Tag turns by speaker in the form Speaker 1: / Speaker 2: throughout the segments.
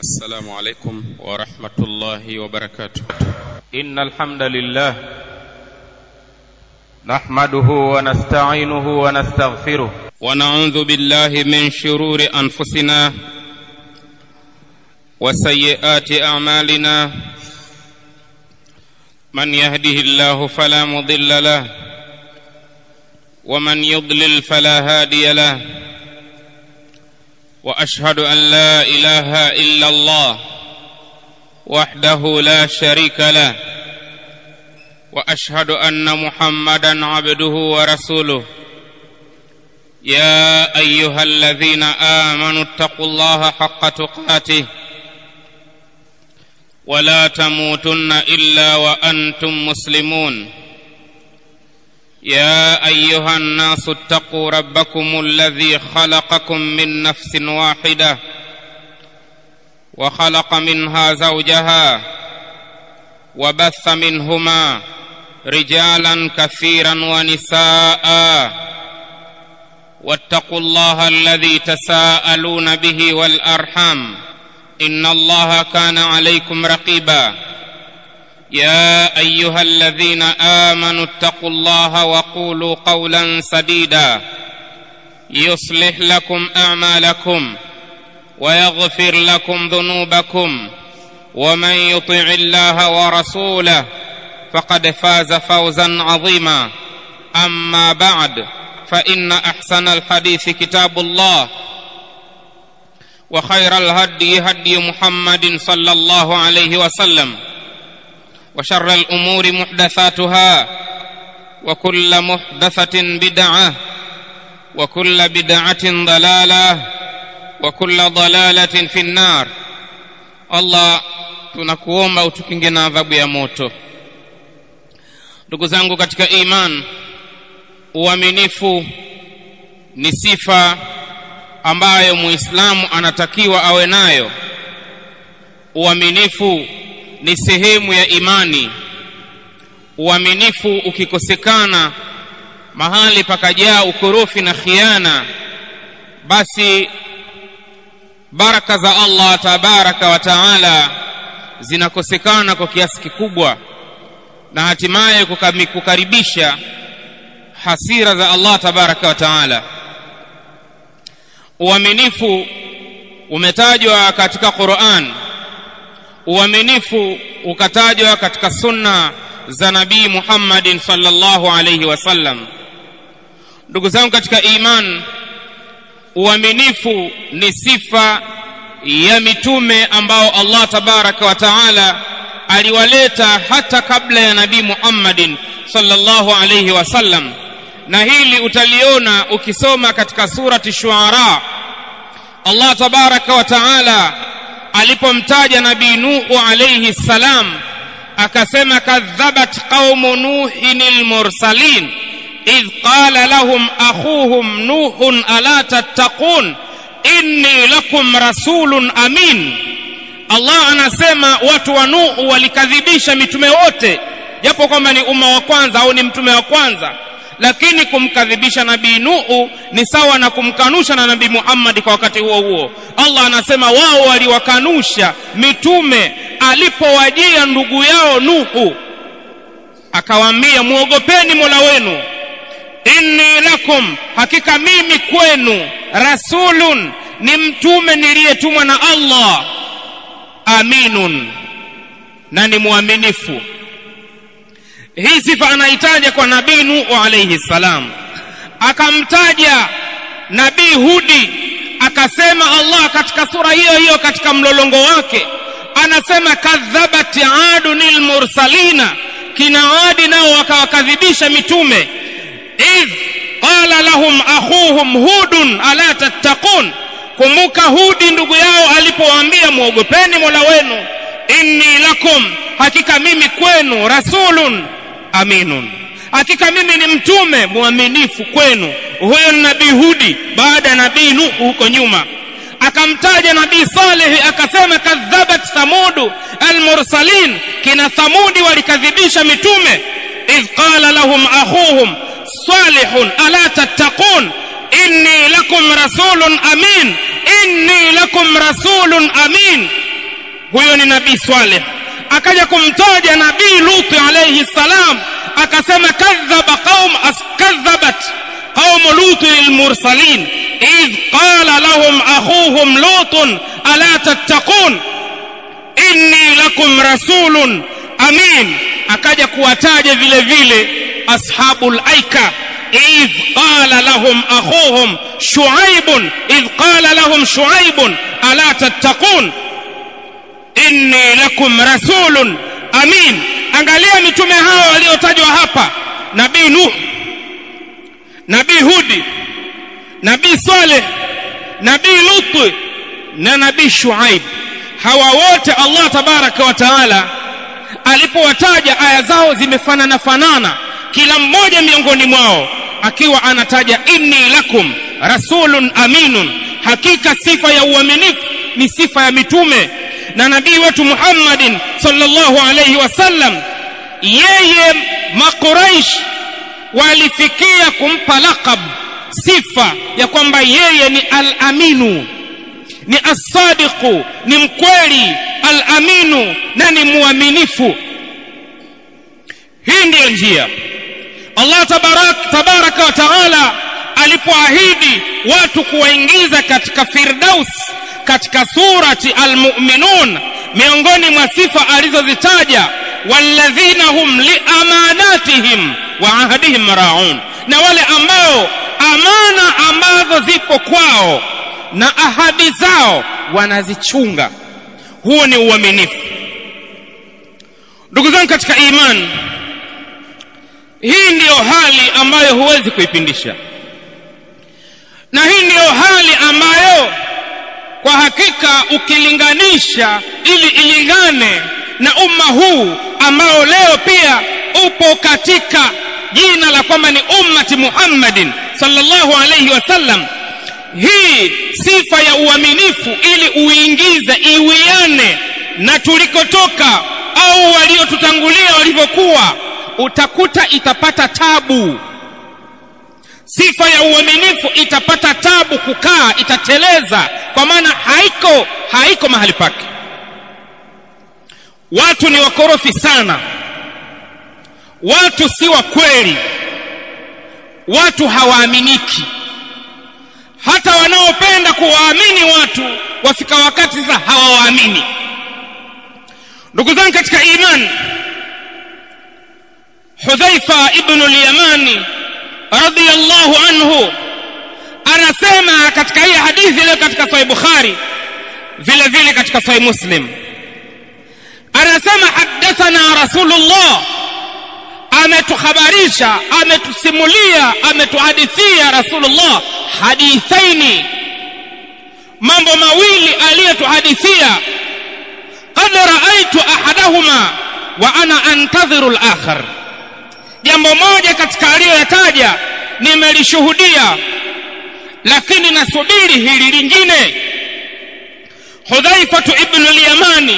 Speaker 1: السلام عليكم ورحمة الله وبركاته
Speaker 2: إن الحمد لله نحمده ونستعينه ونستغفره
Speaker 1: ونعوذ بالله من شرور أنفسنا وسيئات أعمالنا من يهده الله فلا مضل له ومن يضلل فلا هادي له واشهد ان لا اله الا الله وحده لا شريك له واشهد ان محمدا عبده ورسوله يا ايها الذين امنوا اتقوا الله حق تقاته ولا تموتن الا وانتم مسلمون يا ايها الناس اتقوا ربكم الذي خلقكم من نفس واحده وخلق منها زوجها وبث منهما رجالا كثيرا ونساء واتقوا الله الذي تساءلون به والارحام ان الله كان عليكم رقيبا يا ايها الذين امنوا اتقوا الله وقولوا قولا سديدا يصلح لكم اعمالكم ويغفر لكم ذنوبكم ومن يطع الله ورسوله فقد فاز فوزا عظيما اما بعد فان احسن الحديث كتاب الله وخير الهدي هدي محمد صلى الله عليه وسلم وشر الامور محدثاتها وكل محدثه بدعه وكل بدعه ضلاله وكل ضلاله في النار allah tunakuomba utukinge na adhabu ya moto ndugu zangu katika iman uaminifu ni sifa ambayo muislamu anatakiwa awe nayo uaminifu ni sehemu ya imani uaminifu ukikosekana mahali pakajaa ukorofi na khiana basi baraka za allah tabaraka wa taala zinakosekana kwa kiasi kikubwa na hatimaye kukaribisha hasira za allah tabaraka wa taala uaminifu umetajwa katika quran uaminifu ukatajwa katika sunna za nabii muhammadin salllahu alaihi wasallam ndugu zangu katika iman uaminifu ni sifa ya mitume ambao allah tabaraka wa taala aliwaleta hata kabla ya nabii muhammadin salllahu alaihi wasallam na hili utaliona ukisoma katika surati shuara allah tabaraka wa taala alipomtaja nabii nuhu alayhi salam akasema kadhabat qaumu nuhin almursalin idh qala lahum akhuhum nuhun ala tattaqun inni lakum rasulun amin allah anasema watu wa nuhu walikadhibisha mitume wote japo kwamba ni umma wa kwanza au ni mtume wa kwanza lakini kumkadhibisha nabii nuhu ni sawa na kumkanusha na nabii muhammadi kwa wakati huo huo allah anasema wao waliwakanusha mitume alipowajia ndugu yao nuhu akawaambia mwogopeni mola wenu inni lakum hakika mimi kwenu rasulun ni mtume niliyetumwa na allah aminun na ni mwaminifu hii sifa anaitaja kwa nabii nuhu alaihi salam akamtaja nabii hudi akasema allah katika sura hiyo hiyo katika mlolongo wake anasema kadhabat adun lmursalina kina adi nao wakawakadhibisha mitume idh qala lahum akhuhum hudun ala tattaqun kumbuka hudi ndugu yao alipowaambia mwogopeni mola wenu inni lakum hakika mimi kwenu rasulun aminun hakika mimi ni mtume mwaminifu kwenu huyo ni nabii hudi baada ya nabii nuhu huko nyuma akamtaja nabii salehi akasema kadhabat thamudu almursalin kina thamudi walikadhibisha mitume idh qala lahum akhuhum salihun ala tattaqun inni lakum rasulun amin inni lakum rasulun amin huyo ni nabii swaleh akaja kumtaja nabii luti alayhi salam akasema kadhaba qaum kadhabat qaum luti lilmursalin idh qala lahum akhuhum lutun ala tattaqun inni lakum rasulun amin akaja kuwataja vile vile ashabul aika إذ قال لهم أخوهم شعيب إذ قال لهم شعيب ألا تتقون inni lakum rasulun amin angalia mitume hao waliotajwa hapa nabii nuh nabii hudi nabii saleh nabii lutu na nabii shuaib hawa wote allah tabaraka wa taala alipowataja aya zao zimefanana fanana kila mmoja miongoni mwao akiwa anataja inni lakum rasulun aminun hakika sifa ya uaminifu ni sifa ya mitume na nabii wetu Muhammadin sallallahu alayhi wasallam yeye makuraish walifikia kumpa laqab sifa ya kwamba yeye ni al-aminu ni as-sadiqu ni mkweli al-aminu na ni muaminifu hii ndiyo njia Allah tabarak tabaraka wa taala alipoahidi watu kuwaingiza katika firdaus katika surati almu'minun miongoni mwa sifa alizozitaja walladhina hum liamanatihim wa ahdihim raun na wale ambao amana ambazo zipo kwao na ahadi zao wanazichunga huo ni uaminifu ndugu zangu katika imani hii ndiyo hali ambayo huwezi kuipindisha na hii ndiyo hali ambayo kwa hakika ukilinganisha ili ilingane na umma huu ambao leo pia upo katika jina la kwamba ni ummati Muhammadin sallallahu alayhi wasallam hii sifa ya uaminifu ili uingize iwiane na tulikotoka au waliotutangulia walivyokuwa utakuta itapata tabu sifa ya uaminifu itapata tabu kukaa itateleza kwa maana haiko haiko mahali pake watu ni wakorofi sana watu si wa kweli watu hawaaminiki hata wanaopenda kuwaamini watu wafika wakati sasa hawawaamini ndugu zangu katika imani hudhaifa ibnu lyamani radiyallahu anhu anasema katika hii hadithi leo katika sahih bukhari vile vile katika sahih muslim anasema hadathana rasulullah ametuhabarisha ametusimulia ametuhadithia rasulullah hadithaini mambo mawili aliyotuhadithia qad raaitu ahadahuma wa ana antadhiru al-akhar jambo moja katika aliyoyataja nimelishuhudia lakini nasubiri hili lingine hudhaifatu ibnu lyamani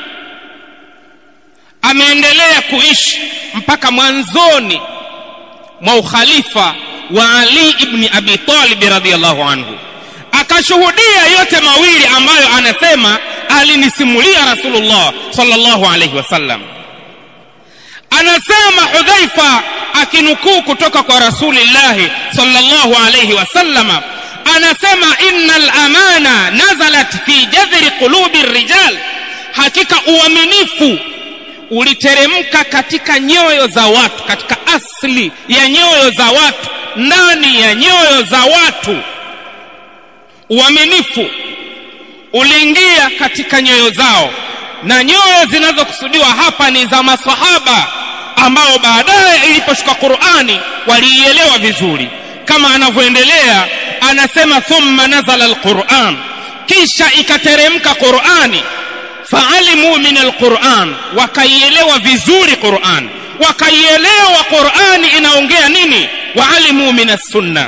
Speaker 1: ameendelea kuishi mpaka mwanzoni mwa ukhalifa wa ali ibni abi talib radhiallahu anhu akashuhudia yote mawili ambayo anasema alinisimulia rasulullah sallallahu alaihi wasallam anasema hudhaifa akinukuu kutoka kwa rasulillahi sallallahu alaihi wasallama anasema inna lamana nazalat fi jadhri qulubi rijal hakika uaminifu uliteremka katika nyoyo za watu katika asli ya nyoyo za watu ndani ya nyoyo za watu uaminifu uliingia katika nyoyo zao na nyoyo zinazokusudiwa hapa ni za masahaba ambao baadaye iliposhuka qurani waliielewa vizuri kama anavyoendelea anasema thumma nazala alquran kisha ikateremka qurani faalimu min alquran wakaielewa vizuri quran wakaielewa qurani inaongea nini waalimu min assunna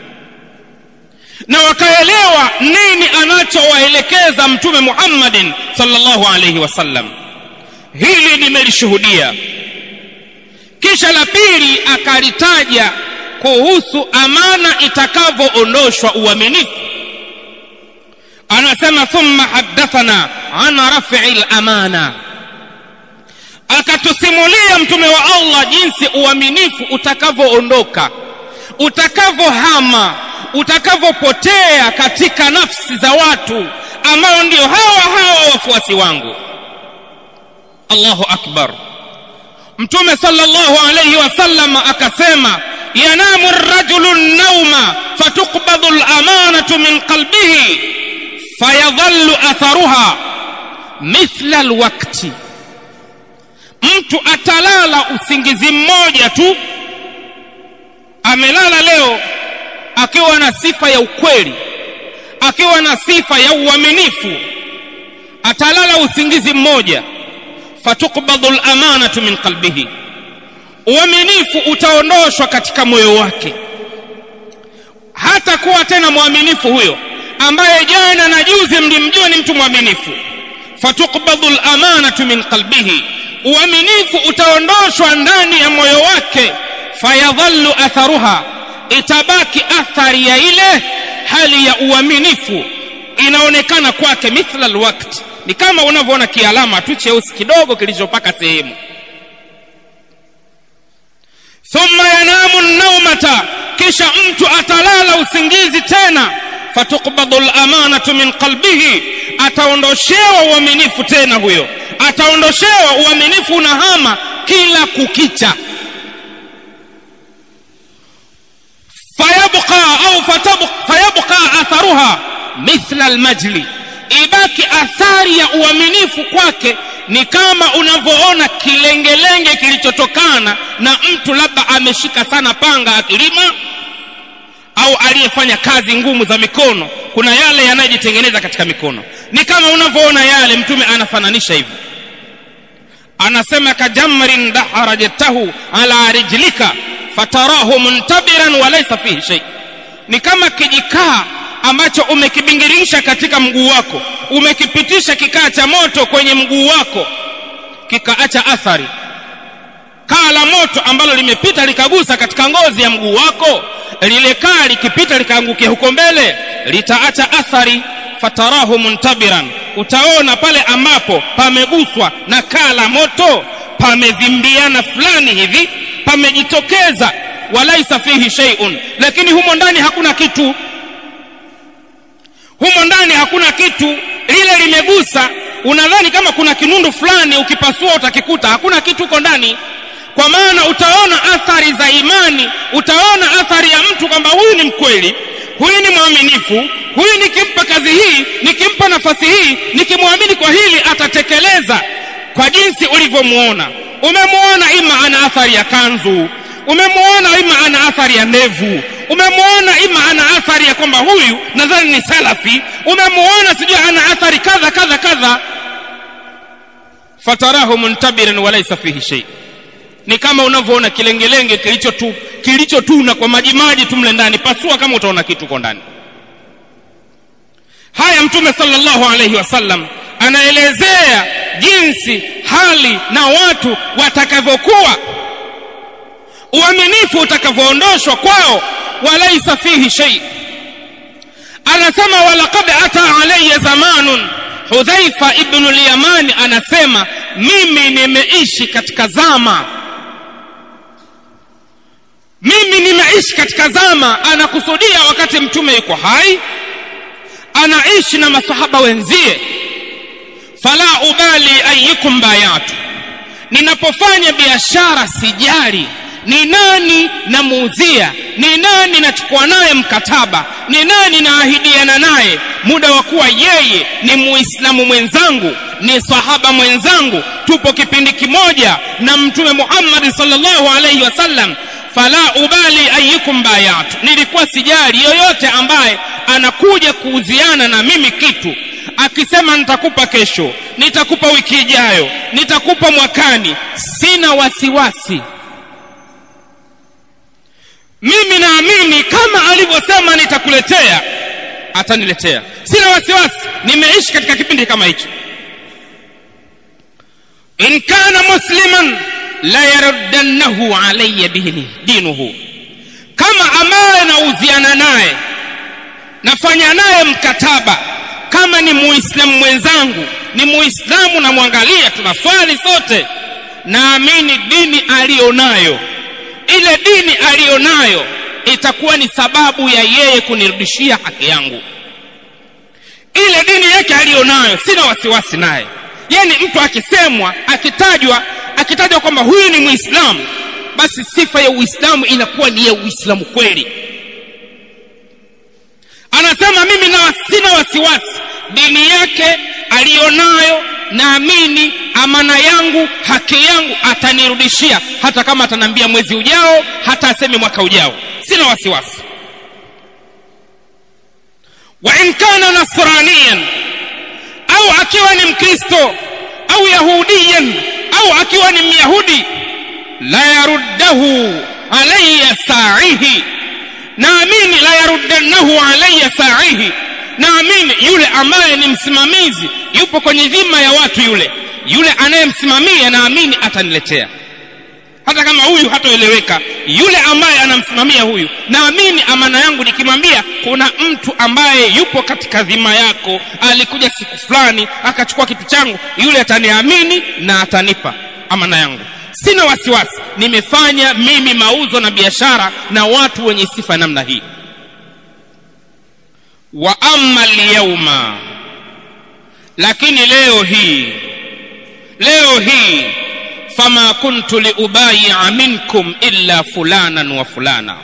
Speaker 1: na wakaelewa nini anachowaelekeza mtume muhammadin sallallahu alaihi wasallam hili nimelishuhudia kisha la pili akalitaja kuhusu amana itakavyoondoshwa uaminifu anasema thumma haddathana an rafi lamana akatusimulia mtume wa allah jinsi uaminifu utakavyoondoka utakavyohama utakavyopotea katika nafsi za watu ambao ndio hawa hawa wafuasi wangu allahu akbar mtume sallallahu alayhi wasallam akasema yanamu rajulu nauma fatuqbadhu lamanatu min qalbihi fayadhallu atharuha mithla alwakti mtu atalala usingizi mmoja tu amelala leo akiwa na sifa ya ukweli akiwa na sifa ya uaminifu atalala usingizi mmoja fatukbadhu lamanatu min qalbihi uaminifu utaondoshwa katika moyo wake hata kuwa tena mwaminifu huyo ambaye jana na juzi mlimjua ni mtu mwaminifu fatukbadhu lamanatu min qalbihi uaminifu utaondoshwa ndani ya moyo wake fayadhallu atharuha itabaki athari ya ile hali ya uaminifu inaonekana kwake mithla alwakt ni kama unavyoona kialama tu cheusi kidogo kilichopaka sehemu thumma yanamu naumata kisha mtu atalala usingizi tena fatukbadhu lamanatu min qalbihi ataondoshewa uaminifu tena huyo ataondoshewa uaminifu unahama kila kukicha fayabqa au fayabqa atharuha mithla almajli ibaki athari ya uaminifu kwake ni kama unavyoona kilengelenge kilichotokana na mtu labda ameshika sana panga akilima au aliyefanya kazi ngumu za mikono kuna yale yanayojitengeneza katika mikono ni kama unavyoona yale mtume anafananisha hivyo anasema kajamrin daharajtahu ala rijlika fatarahu muntabiran walaysa fihi shay ni kama kijikaa ambacho umekibingirisha katika mguu wako umekipitisha kikaa cha moto kwenye mguu wako kikaacha athari kaa la moto ambalo limepita likagusa katika ngozi ya mguu wako lile kaa likipita likaangukia huko mbele litaacha athari fatarahu muntabiran utaona pale ambapo pameguswa na kaa la moto pamevimbiana fulani hivi pamejitokeza walaisa fihi shay'un lakini humo ndani hakuna kitu humo ndani hakuna kitu lile limegusa unadhani kama kuna kinundu fulani ukipasua utakikuta hakuna kitu huko ndani kwa maana utaona athari za imani utaona athari ya mtu kwamba huyu ni mkweli huyu ni mwaminifu huyu nikimpa kazi hii nikimpa nafasi hii nikimwamini kwa hili atatekeleza kwa jinsi ulivyomuona umemwona ima ana athari ya kanzu umemwona ima ana athari ya ndevu umemwona ima ana athari ya kwamba huyu nadhani ni salafi umemwona sijui ana athari kadha kadha kadha fatarahu muntabiran walaysa fihi shay ni kama unavyoona kilengelenge kilichotuna kilicho kwa majimaji tu mle ndani pasua kama utaona kitu kwa ndani haya mtume sallallahu alayhi wasallam anaelezea jinsi hali na watu watakavyokuwa uaminifu utakavyoondoshwa kwao walaisa fihi shay anasema walaqad ata alayya zamanun hudhaifa ibnu lyamani anasema mimi nimeishi katika zama mimi nimeishi katika zama anakusudia wakati mtume yuko hai anaishi na masahaba wenzie fala ubali ayyukum bayatu ninapofanya biashara sijali ni nani namuuzia ni nani nachukua naye mkataba ni nani naahidiana naye muda wa kuwa yeye ni muislamu mwenzangu ni sahaba mwenzangu tupo kipindi kimoja na mtume muhammadi sallallahu alaihi wasallam fala ubali ayyukum bayatu nilikuwa sijali yoyote ambaye anakuja kuuziana na mimi kitu akisema nitakupa kesho nitakupa wiki ijayo nitakupa mwakani sina wasiwasi mimi naamini kama alivyosema nitakuletea ataniletea sina wasiwasi nimeishi katika kipindi kama hicho in kana musliman la yaruddannahu alayya bihi dinuhu kama ambaye nauziana naye nafanya naye mkataba kama ni muislamu mwenzangu ni muislamu namwangalia tunaswali sote naamini dini aliyonayo ile dini aliyonayo itakuwa ni sababu ya yeye kunirudishia haki yangu ile dini yake aliyonayo sina wasiwasi naye yani mtu akisemwa akitajwa akitajwa kwamba huyu ni muislamu basi sifa ya uislamu inakuwa ni ya uislamu kweli anasema mimi na sina wasiwasi dini yake aliyonayo naamini amana yangu haki yangu atanirudishia hata kama ataniambia mwezi ujao hata aseme mwaka ujao sina wasiwasi wa in kana nasraniyan au akiwa ni mkristo au yahudiyan au akiwa ni myahudi la yaruddahu alayya sa'ihi naamini la yaruddannahu alayya sa'ihi naamini yule ambaye ni msimamizi yupo kwenye dhima ya watu yule yule anayemsimamia naamini ataniletea hata kama huyu hatoeleweka yule ambaye anamsimamia huyu naamini amana yangu nikimwambia kuna mtu ambaye yupo katika dhima yako alikuja siku fulani akachukua kitu changu yule ataniamini na atanipa amana yangu sina wasiwasi nimefanya mimi mauzo na biashara na watu wenye sifa namna hii wa amma lyauma lakini leo hii leo hii fama kuntu liubaia minkum illa fulanan wa fulana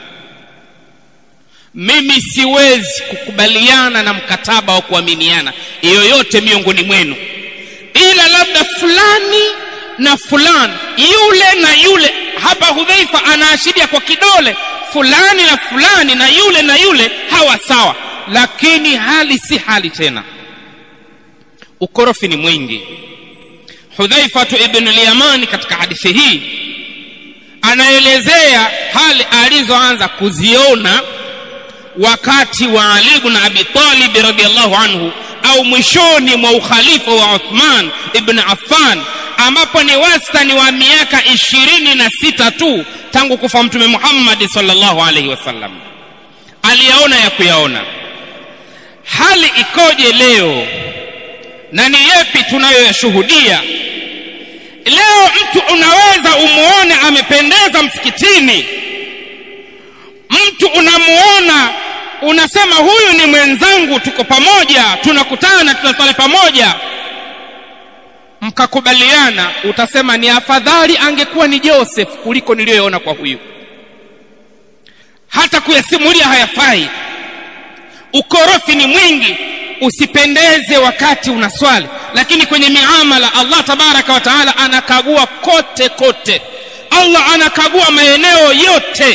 Speaker 1: mimi siwezi kukubaliana na mkataba wa kuaminiana yoyote miongoni mwenu ila labda fulani na fulani yule na yule hapa hudhaifa anaashiria kwa kidole fulani na fulani na yule na yule hawa sawa lakini hali si hali tena ukorofi ni mwingi hudhaifatu ibn al-yamani katika hadithi hii anaelezea hali alizoanza kuziona wakati wa ali ibn abi talib radhiallahu anhu au mwishoni mwa ukhalifa wa uthman ibn affan ambapo ni wastani wa miaka ishirini na sita tu tangu kufa mtume muhammadi sallallahu alaihi wasallam aliyaona ya kuyaona hali ikoje leo na ni yepi tunayoyashuhudia leo mtu unaweza umuone amependeza msikitini mtu unamuona unasema huyu ni mwenzangu tuko pamoja tunakutana tunasali pamoja mkakubaliana utasema ni afadhali angekuwa ni joseph kuliko niliyoona kwa huyu hata kuyasimulia hayafai ukorofi ni mwingi usipendeze wakati unaswali lakini kwenye miamala allah tabaraka wa taala anakagua kote kote allah anakagua maeneo yote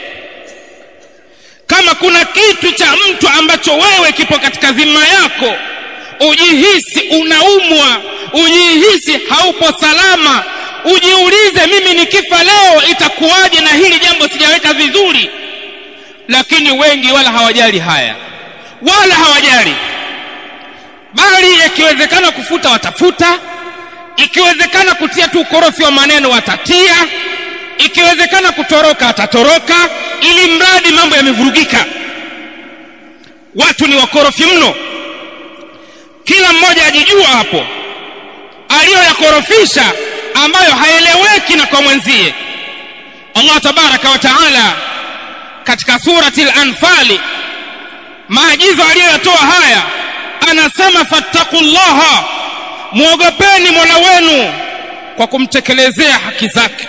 Speaker 1: kama kuna kitu cha mtu ambacho wewe kipo katika dhima yako ujihisi unaumwa ujihisi haupo salama ujiulize mimi nikifa leo itakuwaje na hili jambo sijaweka vizuri lakini wengi wala hawajali haya wala hawajali bali ikiwezekana kufuta watafuta ikiwezekana kutia tu ukorofi wa maneno watatia ikiwezekana kutoroka atatoroka ili mradi mambo yamevurugika watu ni wakorofi mno kila mmoja ajijua hapo aliyoyakorofisha ambayo haeleweki na kwa mwenzie allah tabaraka wa taala katika surati lanfali maagizo aliyoyatoa haya anasema fattaqullaha mwogopeni mola wenu kwa kumtekelezea haki zake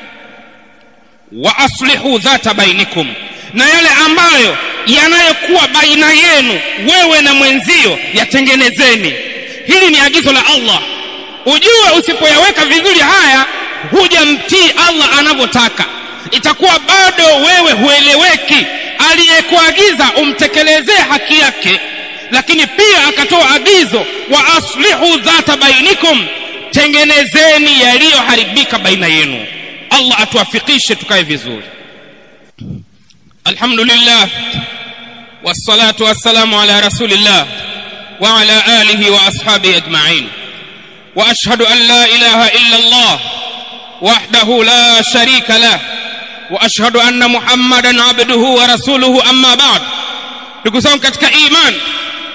Speaker 1: wa aslihu dhata bainikum na yale ambayo yanayokuwa baina yenu wewe na mwenzio yatengenezeni hili ni agizo la allah ujue usipoyaweka vizuri haya hujamtii allah anavyotaka itakuwa bado wewe hueleweki aliyekuagiza umtekelezee haki yake lakini pia akatoa agizo wa aslihu dhata bainikum tengenezeni yaliyoharibika baina yenu allah atuafikishe tukae vizuri alhamdulillah wassalatu wassalamu ala rasulillah wa ala alihi wa ashabihi ajma'in wa ashhadu an la ilaha illa allah wahdahu la sharika lah wa ashhadu anna muhammadan abduhu wa rasuluhu amma ba'd ndugu zangu katika iman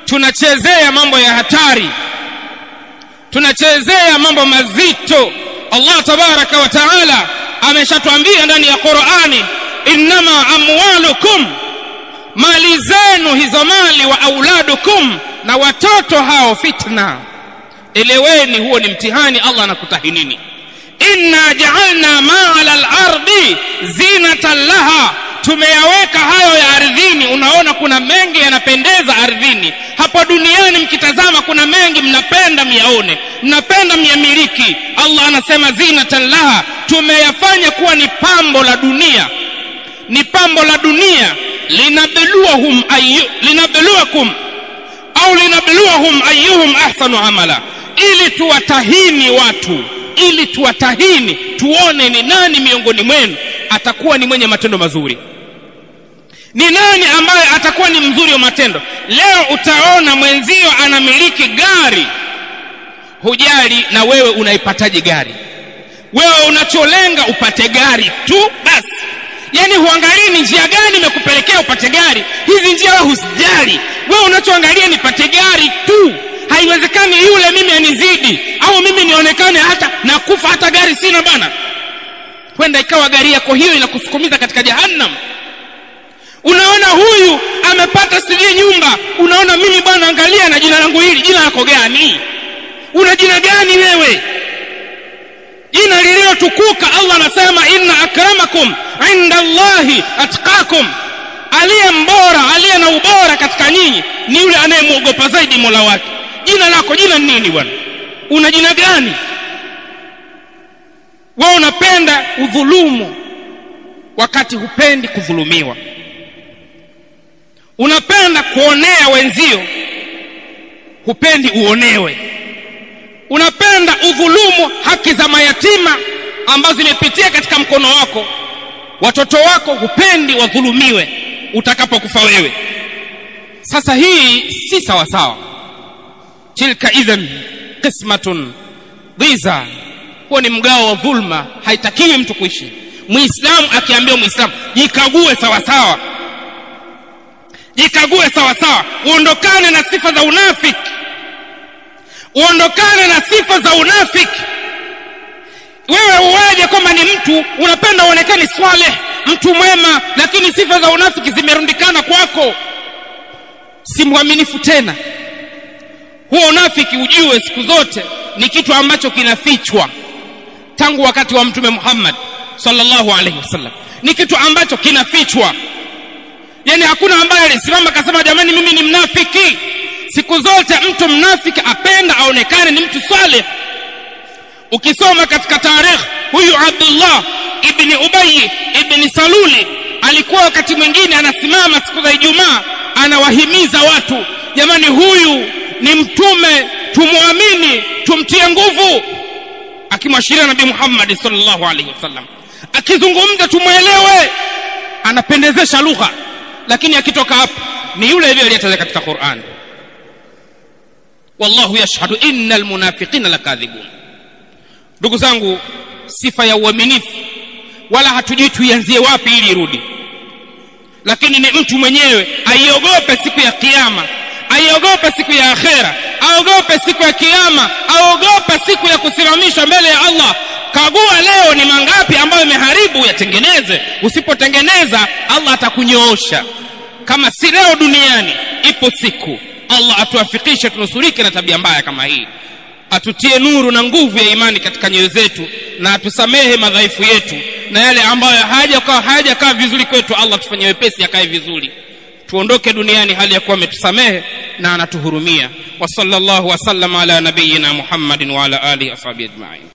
Speaker 1: tunachezea mambo ya hatari tunachezea mambo mazito allah tabaraka wa taala ameshatwambia ndani ya qurani innama amwalukum mali zenu hizo mali wa auladukum na watoto hao fitna eleweni huo ni mtihani allah anakutahinini inna jaalna ma ala lardi zinatan laha tumeyaweka hayo ya ardhini unaona kuna mengi yanapendeza ardhini hapa duniani mkitazama kuna mengi mnapenda myaone mnapenda myamiliki allah anasema zinatan laha tumeyafanya kuwa ni pambo la dunia ni pambo la dunia linabluwahum ayu, linabluwakum au linabluwahum ayuhum ahsanu amala ili tuwatahini watu ili tuwatahini tuone ni nani miongoni mwenu atakuwa ni mwenye matendo mazuri ni nani ambaye atakuwa ni mzuri wa matendo leo utaona mwenzio anamiliki gari hujali na wewe unaipataje gari wewe unacholenga upate gari tu basi yaani huangalii ni njia gani imekupelekea upate gari hizi njia wewe husijali wewe unachoangalia nipate gari tu haiwezekani yule mimi anizidi au mimi nionekane hata nakufa hata gari sina bana kwenda ikawa gari yako hiyo inakusukumiza katika jahannam unaona huyu amepata sijui nyumba unaona mimi bwana angalia na jina langu hili jina lako gani una jina gani wewe jina lililotukuka allah anasema inna akramakum inda allahi atqakum aliye mbora aliye na ubora katika nyinyi ni yule anayemwogopa zaidi mola wake jina lako jina ni nini bwana una jina gani wewe unapenda udhulumu wakati hupendi kudhulumiwa unapenda kuonea wenzio hupendi uonewe unapenda udhulumu haki za mayatima ambazo zimepitia katika mkono wako watoto wako hupendi wadhulumiwe utakapokufa wewe sasa hii si sawa sawa tilka idhan qismatun dhiza huo ni mgao wa dhulma haitakiwi mtu kuishi muislamu akiambiwa muislamu jikague sawa sawa jikague sawa sawa uondokane na sifa za unafiki uondokane na sifa za unafiki wewe uwaje kwamba ni mtu unapenda uonekane swaleh mtu mwema lakini sifa za unafiki zimerundikana kwako si mwaminifu tena huo unafiki ujue siku zote ni kitu ambacho kinafichwa tangu wakati wa mtume muhammad sallallahu alaihi wasallam ni kitu ambacho kinafichwa yani hakuna ambaye alisimama akasema jamani mimi ni mnafiki siku zote mtu mnafiki apenda aonekane ni mtu saleh ukisoma katika tarikh huyu abdullah ibni ubayi ibni saluli alikuwa wakati mwingine anasimama siku za ijumaa anawahimiza watu jamani huyu ni mtume tumwamini tumtie nguvu akimwashiria nabii muhammadi sallallahu alaihi wasallam akizungumza tumwelewe anapendezesha lugha lakini akitoka hapo ni yule yule aliyetaja katika Qur'an wallahu yashhadu innal munafiqina lakadhibun ndugu zangu sifa ya uaminifu wala hatujui tuianzie wapi ili irudi lakini ni mtu mwenyewe aiogope siku ya kiyama aiogope siku ya akhera aogope siku ya kiyama aogope siku ya kusimamishwa mbele ya Allah kagua leo ni mangapi ambayo imeharibu yatengeneze usipotengeneza Allah atakunyoosha kama si leo duniani ipo siku Allah atuafikishe tunusurike na tabia mbaya kama hii atutie nuru na nguvu ya imani katika nyoyo zetu na atusamehe madhaifu yetu na yale ambayo hayajakaa hayajakaa vizuri kwetu Allah tufanye wepesi yakae vizuri tuondoke duniani hali ya kuwa ametusamehe na anatuhurumia wa sallallahu wasallam ala nabiyina muhammadin wa ala alihi ashabi ajma'in